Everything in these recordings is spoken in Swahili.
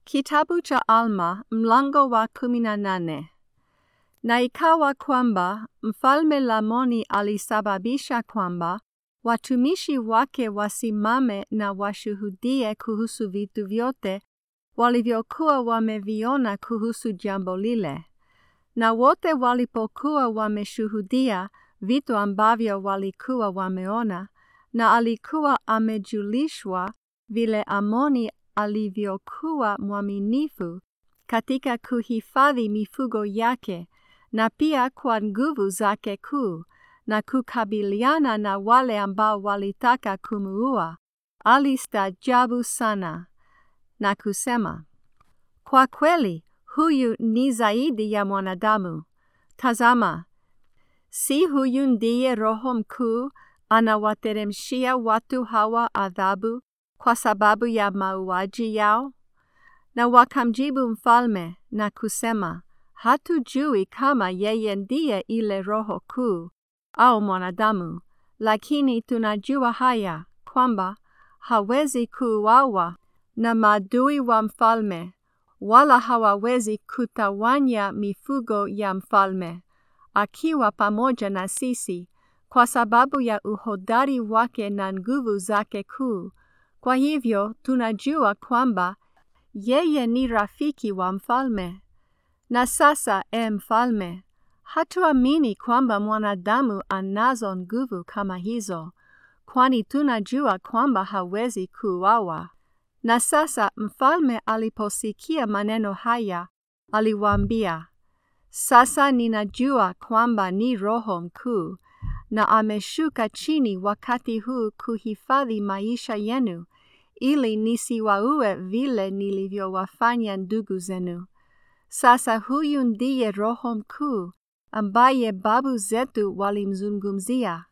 Kitabu cha Alma mlango wa kumi na nane. Na ikawa kwamba mfalme Lamoni alisababisha kwamba watumishi wake wasimame na washuhudie kuhusu vitu vyote walivyokuwa wameviona kuhusu jambo lile. Na wote walipokuwa wameshuhudia vitu ambavyo walikuwa wameona, na alikuwa amejulishwa vile Amoni alivyokuwa mwaminifu katika kuhifadhi mifugo yake na pia kwa nguvu zake kuu na kukabiliana na wale ambao walitaka kumuua, alistaajabu sana na kusema, kwa kweli huyu ni zaidi ya mwanadamu. Tazama, si huyu ndiye Roho mkuu anawateremshia watu hawa adhabu kwa sababu ya mauaji yao? Na wakamjibu mfalme na kusema, hatujui kama yeye ndiye ile Roho kuu au mwanadamu, lakini tunajua haya kwamba hawezi kuuawa na maadui wa mfalme, wala hawawezi kutawanya mifugo ya mfalme, akiwa pamoja na sisi, kwa sababu ya uhodari wake na nguvu zake kuu. Kwa hivyo tunajua kwamba yeye ni rafiki wa mfalme. Na sasa, e mfalme, hatuamini kwamba mwanadamu anazo nguvu kama hizo, kwani tunajua kwamba hawezi kuuawa. Na sasa mfalme aliposikia maneno haya, aliwaambia, sasa ninajua kwamba ni Roho mkuu na ameshuka chini wakati huu kuhifadhi maisha yenu, ili nisiwaue vile nilivyowafanya ndugu zenu. Sasa huyu ndiye Roho mkuu ambaye babu zetu walimzungumzia.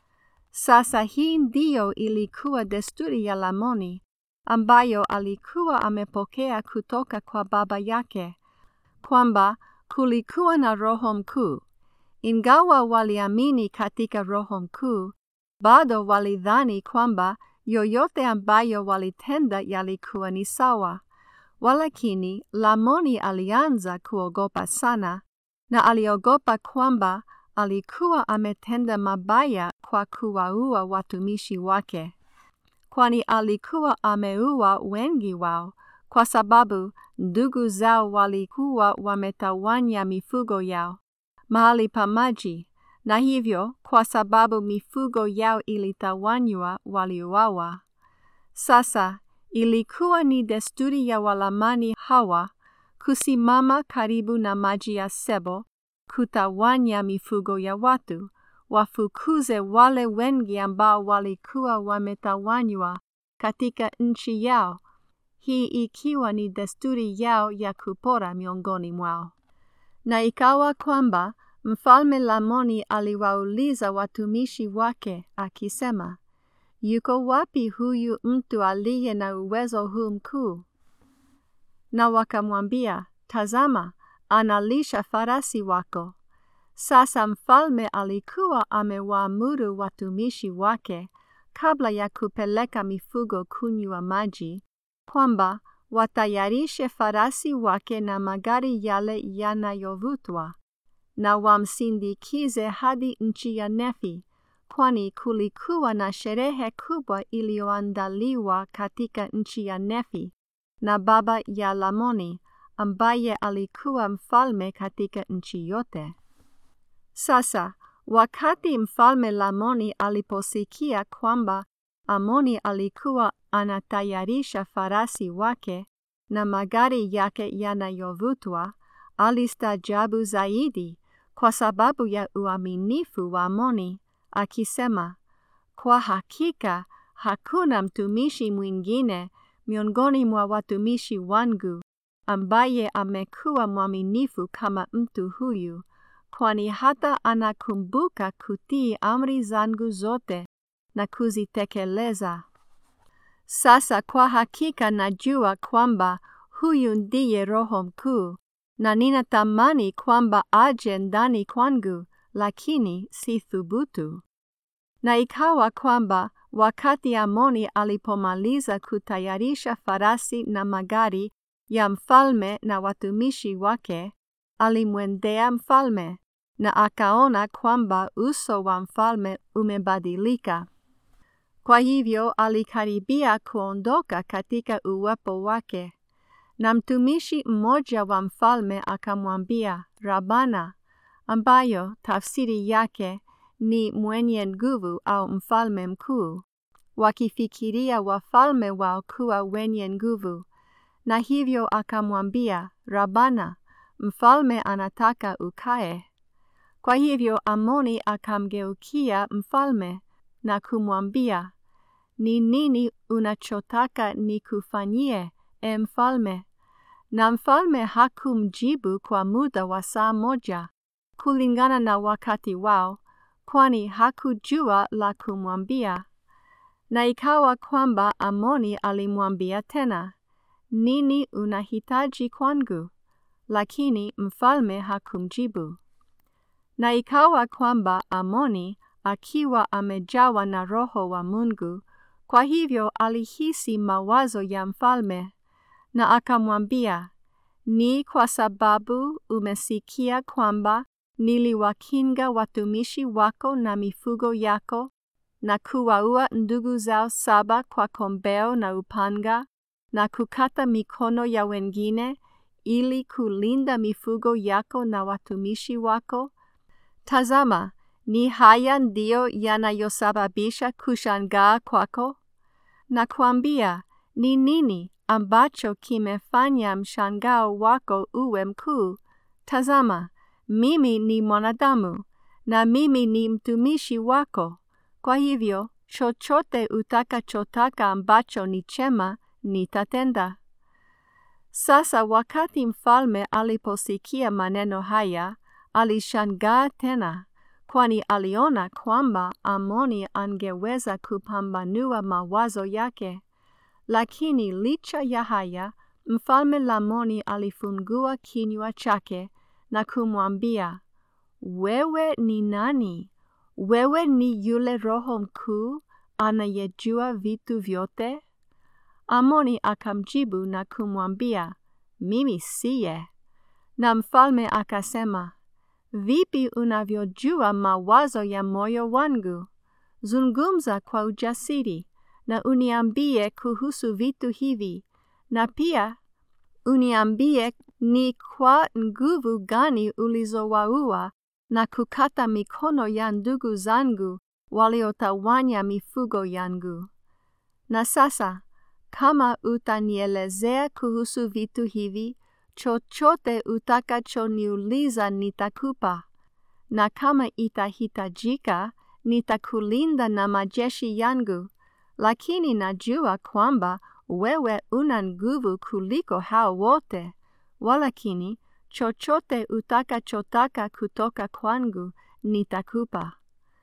Sasa hii ndiyo ilikuwa desturi ya Lamoni ambayo alikuwa amepokea kutoka kwa baba yake, kwamba kulikuwa na Roho mkuu. Ingawa waliamini katika Roho mkuu, bado walidhani kwamba yoyote ambayo walitenda yalikuwa ni sawa. Walakini Lamoni alianza kuogopa sana, na aliogopa kwamba alikuwa ametenda mabaya kwa kuwaua watumishi wake, kwani alikuwa ameua wengi wao, kwa sababu ndugu zao walikuwa wametawanya mifugo yao mahali pa maji, na hivyo kwa sababu mifugo yao ilitawanywa waliuawa. Sasa ilikuwa ni desturi ya Walamani hawa kusimama karibu na maji ya Sebo, kutawanya mifugo ya watu, wafukuze wale wengi ambao walikuwa wametawanywa katika nchi yao, hii ikiwa ni desturi yao ya kupora miongoni mwao. Na ikawa kwamba mfalme Lamoni aliwauliza watumishi wake akisema, yuko wapi huyu mtu aliye na uwezo huu mkuu? Na wakamwambia, tazama, analisha farasi wako. Sasa mfalme alikuwa amewaamuru watumishi wake kabla ya kupeleka mifugo kunywa maji, kwamba watayarishe farasi wake na magari yale yanayovutwa, na wamsindikize hadi nchi ya Nefi, kwani kulikuwa na sherehe kubwa iliyoandaliwa katika nchi ya Nefi na baba ya Lamoni, ambaye alikuwa mfalme katika nchi yote. Sasa wakati mfalme Lamoni aliposikia kwamba Amoni alikuwa anatayarisha farasi wake na magari yake yanayovutwa, alistaajabu zaidi kwa sababu ya uaminifu wa Amoni, akisema, kwa hakika hakuna mtumishi mwingine miongoni mwa watumishi wangu ambaye amekuwa mwaminifu kama mtu huyu, kwani hata anakumbuka kutii amri zangu zote na kuzitekeleza. Sasa kwa hakika najua kwamba huyu ndiye Roho mkuu, na ninatamani kwamba aje ndani kwangu, lakini si thubutu. Na ikawa kwamba wakati Amoni alipomaliza kutayarisha farasi na magari ya mfalme na watumishi wake, alimwendea mfalme na akaona kwamba uso wa mfalme umebadilika. Kwa hivyo alikaribia kuondoka katika uwepo wake, na mtumishi mmoja wa mfalme akamwambia Rabana, ambayo tafsiri yake ni mwenye nguvu au mfalme mkuu, wakifikiria wafalme wao kuwa wenye nguvu, na hivyo akamwambia Rabana, mfalme anataka ukae. Kwa hivyo Amoni akamgeukia mfalme na kumwambia, ni nini unachotaka nikufanyie, e mfalme? Na mfalme hakumjibu kwa muda wa saa moja, kulingana na wakati wao, kwani hakujua la kumwambia. Na ikawa kwamba Amoni alimwambia tena, nini unahitaji kwangu? Lakini mfalme hakumjibu. Na ikawa kwamba Amoni akiwa amejawa na Roho wa Mungu, kwa hivyo alihisi mawazo ya mfalme, na akamwambia, ni kwa sababu umesikia kwamba niliwakinga watumishi wako na mifugo yako, na kuwaua ndugu zao saba kwa kombeo na upanga, na kukata mikono ya wengine, ili kulinda mifugo yako na watumishi wako? Tazama, ni haya ndiyo yanayosababisha kushangaa kwako? Na kuambia, ni nini ambacho kimefanya mshangao wako uwe mkuu? Tazama, mimi ni mwanadamu, na mimi ni mtumishi wako. Kwa hivyo, chochote utakachotaka ambacho ni chema, nitatenda. Sasa wakati mfalme aliposikia maneno haya, alishangaa tena, kwani aliona kwamba Amoni angeweza kupambanua mawazo yake. Lakini licha ya haya, mfalme Lamoni alifungua kinywa chake na kumwambia, wewe ni nani? Wewe ni yule Roho mkuu anayejua vitu vyote? Amoni akamjibu na kumwambia, mimi siye. Na mfalme akasema, vipi unavyojua mawazo ya moyo wangu? Zungumza kwa ujasiri na uniambie kuhusu vitu hivi, na pia uniambie ni kwa nguvu gani ulizowaua na kukata mikono ya ndugu zangu waliotawanya mifugo yangu. Na sasa kama utanielezea kuhusu vitu hivi, chochote utakachoniuliza nitakupa, na kama itahitajika, nitakulinda na majeshi yangu, lakini najua kwamba wewe una nguvu kuliko hao wote, walakini chochote utakachotaka kutoka kwangu nitakupa.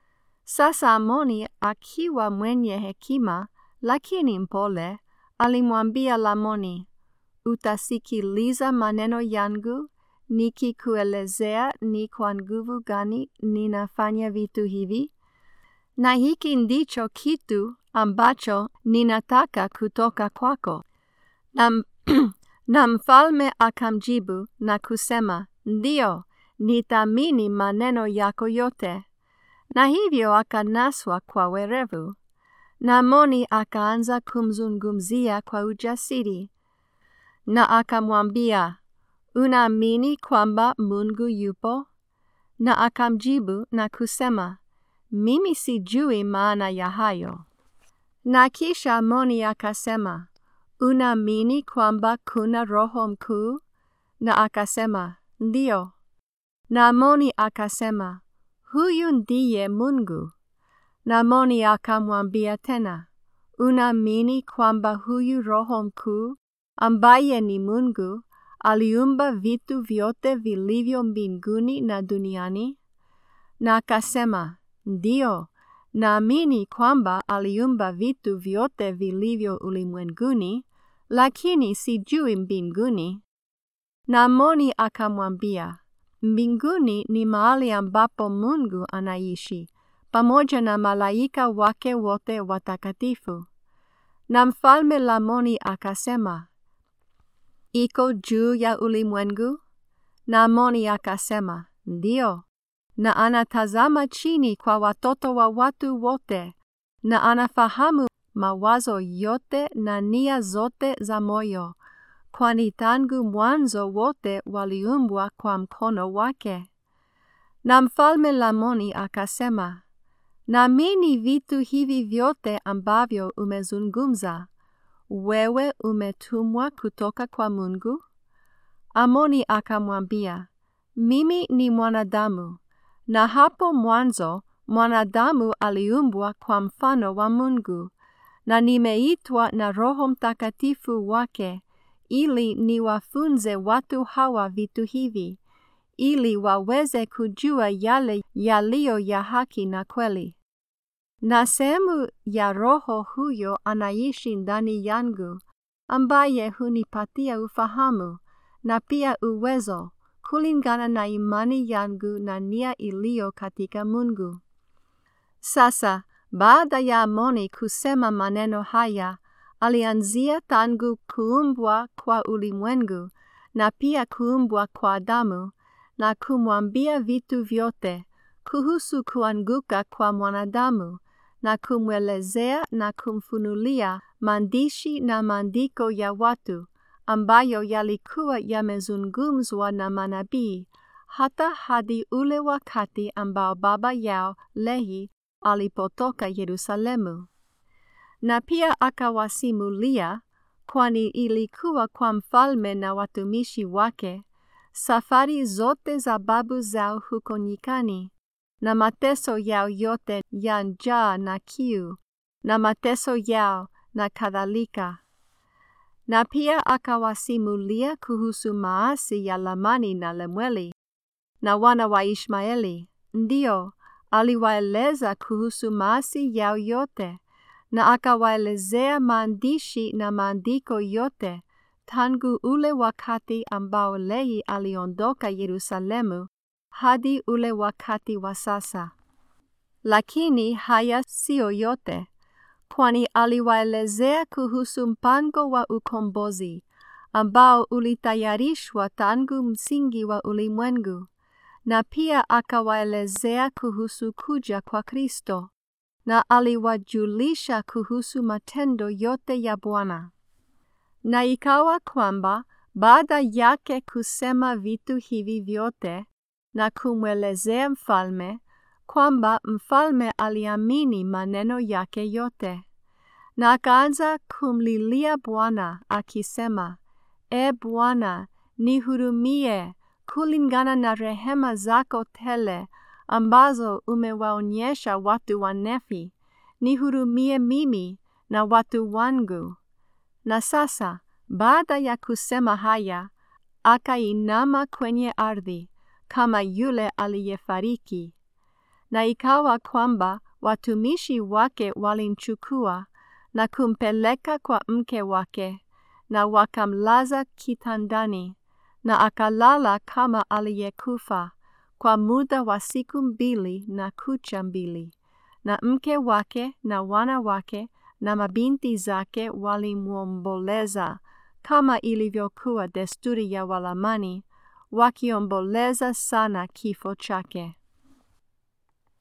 Sasa Amoni akiwa mwenye hekima, lakini mpole, alimwambia Lamoni, utasikiliza maneno yangu nikikuelezea ni kwa nguvu gani ninafanya vitu hivi? Na hiki ndicho kitu ambacho ninataka kutoka kwako. Na, na mfalme akamjibu na kusema, ndiyo, nitaamini maneno yako yote. Na hivyo akanaswa kwa werevu. Na Amoni akaanza kumzungumzia kwa ujasiri, na akamwambia, unaamini kwamba Mungu yupo? Na akamjibu na kusema, mimi sijui maana ya hayo. Na kisha Amoni akasema, unaamini kwamba kuna Roho mkuu? Na akasema, ndiyo. Na Amoni akasema, huyu ndiye Mungu. Na Amoni akamwambia tena, unaamini kwamba huyu Roho mkuu ambaye ni Mungu aliumba vitu vyote vilivyo mbinguni na duniani? Na akasema, ndiyo, naamini kwamba aliumba vitu vyote vilivyo ulimwenguni, lakini sijui mbinguni. Na Amoni akamwambia, mbinguni ni mahali ambapo Mungu anaishi pamoja na malaika wake wote watakatifu. Na mfalme Lamoni akasema, iko juu ya ulimwengu? Na Amoni akasema, Ndiyo. Na anatazama chini kwa watoto wa watu wote, na anafahamu mawazo yote na nia zote za moyo, kwani tangu mwanzo wote waliumbwa kwa mkono wake. Na mfalme Lamoni akasema, Naamini vitu hivi vyote ambavyo umezungumza. Wewe umetumwa kutoka kwa Mungu? Amoni akamwambia, Mimi ni mwanadamu, na hapo mwanzo mwanadamu aliumbwa kwa mfano wa Mungu, na nimeitwa na Roho Mtakatifu wake ili niwafunze watu hawa vitu hivi, ili waweze kujua yale yaliyo ya haki na kweli. Na sehemu ya Roho huyo anaishi ndani yangu, ambaye hunipatia ufahamu na pia uwezo kulingana na imani yangu na nia iliyo katika Mungu. Sasa baada ya Amoni kusema maneno haya, alianzia tangu kuumbwa kwa ulimwengu na pia kuumbwa kwa Adamu na kumwambia vitu vyote kuhusu kuanguka kwa mwanadamu na kumwelezea na kumfunulia maandishi na maandiko ya watu ambayo yalikuwa yamezungumzwa na manabii hata hadi ule wakati ambao baba yao Lehi alipotoka Yerusalemu. Na pia akawasimulia, kwani ilikuwa kwa mfalme na watumishi wake, safari zote za babu zao huko nyikani, na mateso yao yote ya njaa na kiu, na mateso yao na kadhalika. Na pia akawasimulia kuhusu maasi ya Lamani na Lemueli na wana wa Ishmaeli. Ndiyo, aliwaeleza kuhusu maasi yao yote, na akawaelezea maandishi na maandiko yote tangu ule wakati ambao Lehi aliondoka Yerusalemu hadi ule wakati wa sasa. Lakini haya siyo yote, kwani aliwaelezea kuhusu mpango wa ukombozi ambao ulitayarishwa tangu msingi wa ulimwengu, na pia akawaelezea kuhusu kuja kwa Kristo, na aliwajulisha kuhusu matendo yote ya Bwana. Na ikawa kwamba baada yake kusema vitu hivi vyote na kumwelezea mfalme, kwamba mfalme aliamini maneno yake yote, na akaanza kumlilia Bwana akisema, E Bwana, nihurumie kulingana na rehema zako tele ambazo umewaonyesha watu wa Nefi, nihurumie mimi na watu wangu. Na sasa baada ya kusema haya, akainama kwenye ardhi kama yule aliyefariki. Na ikawa kwamba watumishi wake walimchukua na kumpeleka kwa mke wake, na wakamlaza kitandani, na akalala kama aliyekufa kwa muda wa siku mbili na kucha mbili, na mke wake na wana wake na mabinti zake walimwomboleza kama ilivyokuwa desturi ya Walamani, wakiomboleza sana kifo chake.